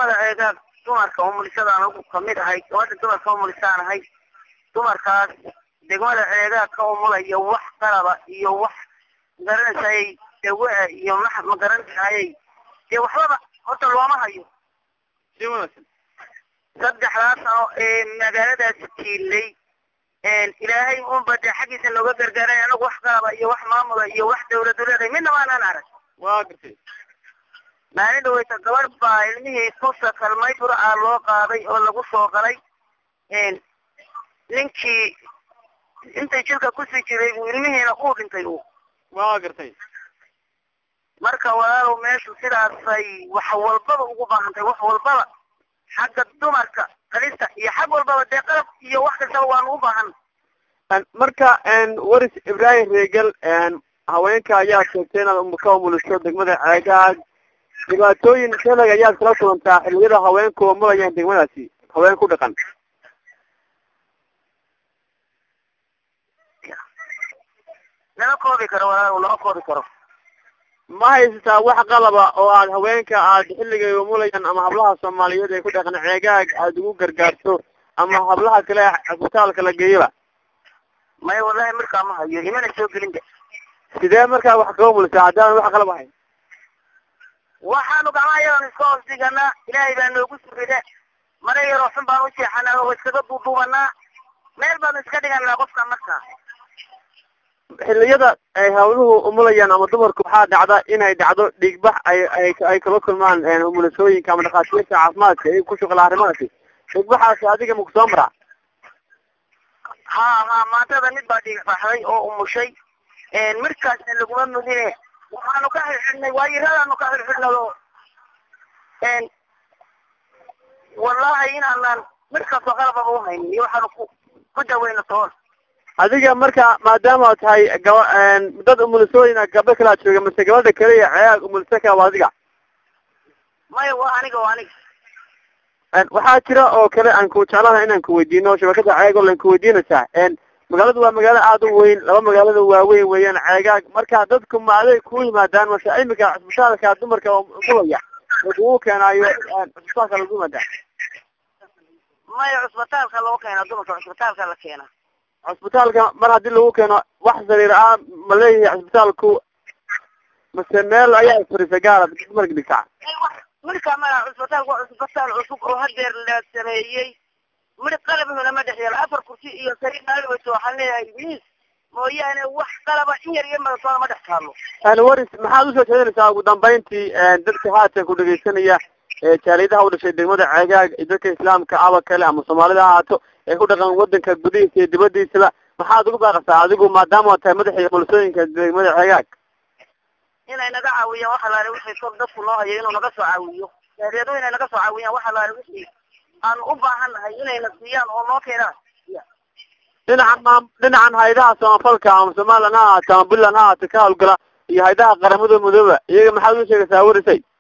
degmada ceegaag dumarka umulisada anagu kamid ahay gabadha dumarka umulisaan ahay dumarkaas degmada ceegaag ka umulaya wax qalaba iyo wax magaranaysaayay dawa iyo ma ma garanaysaayay dee waxbaba horta looma hayo si wanaagsan saddexdaas sano ee magaaladaasi tiilay ilaahay unba dee xaggiisa nooga gargaaray anagu wax qalaba iyo wax maamula iyo wax dawladu leedahay midna maanaan arag waa gartay maalin dhaweyta gabadh baa ilmihii kusa kalmay burcaa loo qaaday oo lagu soo galay ninkii intay jilka kusii jiray buu ilmihiina uu dhintay uu waa gartay marka walaalow meeshu sidaasay wax walbaba ugu baahantay wax walbaba xagga dumarka qalista iyo xag walbaba dee qalab iyo wax kastaba waanu u baahan marka waris ibrahim reegal haweenka ayaa sheegtay inaad ka umuliso degmada ceegaag dhibaatooyin shalag ayaad kala kulantaa xilliyada haweenku umulayaan degmadaasi haween ku dhaqan lama koobi karo walaalow lama koobi karo ma haysataa wax qalaba oo aad haweenka aad xilligay umulayaan ama hablaha soomaaliyeed ay ku dhaqan ceegaag aad ugu gargaarto ama hablaha kale cisbitaalka la geeyaba maya wallahi markaa ma hayo imana soo gelin de sidee markaa wax kaga umulisaa haddaan wax qalab ahayn waxaanu gacmaha yadan iska hoos dhiganaa ilaahay baa noogu sugida mara yaroo xun baan u jeexanaa oo iskaga duuduubanaa meel baanu iska dhiganaa qofka markaa xilliyada ay hawluhu umulayaan ama dumarku waxaa dhacda inay dhacdo dhiigbax ay ay ay kala kulmaan umulisooyinka ama dhakhaatiirta caafimaadka ay ku shuqla arrimahaasi dhiigbaxaasi adiga maku soo maraa ha ha maantada mid baa dhiig baxday oo umushay markaasna laguma mudine waxaanu ka xirxidhnay waayiradaanu ka xirxidhnay oo wallahi inaanan markaasoo qalababa uhaynin iyo waxaanu ku ku daweyno toon adiga marka maadaama ad tahay gaba dad umulisooyina gabdho kalaa jooga mase gabadha kaliya ceegaag umulisaka waa adiga maya waa aniga waa aniga waxaa jira oo kale aan ku jeclahay inaan ku weydiino shabakada ceeg oo lan ku weydiinaysaa magaaladu waa magaalo aada u weyn laba magaalada waaweyn weeyaan ceegaag marka dadku ma aday ku yimaadaan mase imika cisbitaalka dumarka umulaya lagugu keenaayo cisbitaalka lagu yimaadaa maya cusbitaalka loo keena dumarka cusbitaalka la keena cisbitaalka mar haddii lagu keeno wax sariir ah ma leeyahay cisbitaalku mase meel ayaa isfarisa gaara dumarka dhigtaa marka maya cusbitaalku waa cusbitaal cusub oo hadeer la sameeyey mid qalabhuna ma dhex yaalo afar kursi iyo sariir maalweyso waxaan leeyahay miis mooyaane wax qalaba in yar iyo madatoona ma dhex taalo waris maxaad usoo jeedinaysaa ugu dambeyntii dadka haatan ku dhegeysanaya jaaliyadaha u dhashay degmada ceegaag iyo dadka islaamka aba kale ama soomaalida ha ahaato ee ku dhaqan wadanka gudihiisa iyo dibadiisaba maxaad ugu baaqasaa adigu maadaama tahay madaxii mulisooyinka degmada ceegaag inay naga caawiyaan waxa laale wixii kor dadku noo hayo inuu naga soo caawiyo jaaliyadu inay naga soo caawiyaan waxa laale wixii aanu u baahan nahay inayna siiyaan oo noo keenaan dhinacan maam dhinacan haydaha samafalka ama somalilan ha ahaato ama puntland ha ahaato ka hawlgala iyo haydaha qaramada midooba iyaga maxaad u sheegaysaa warisay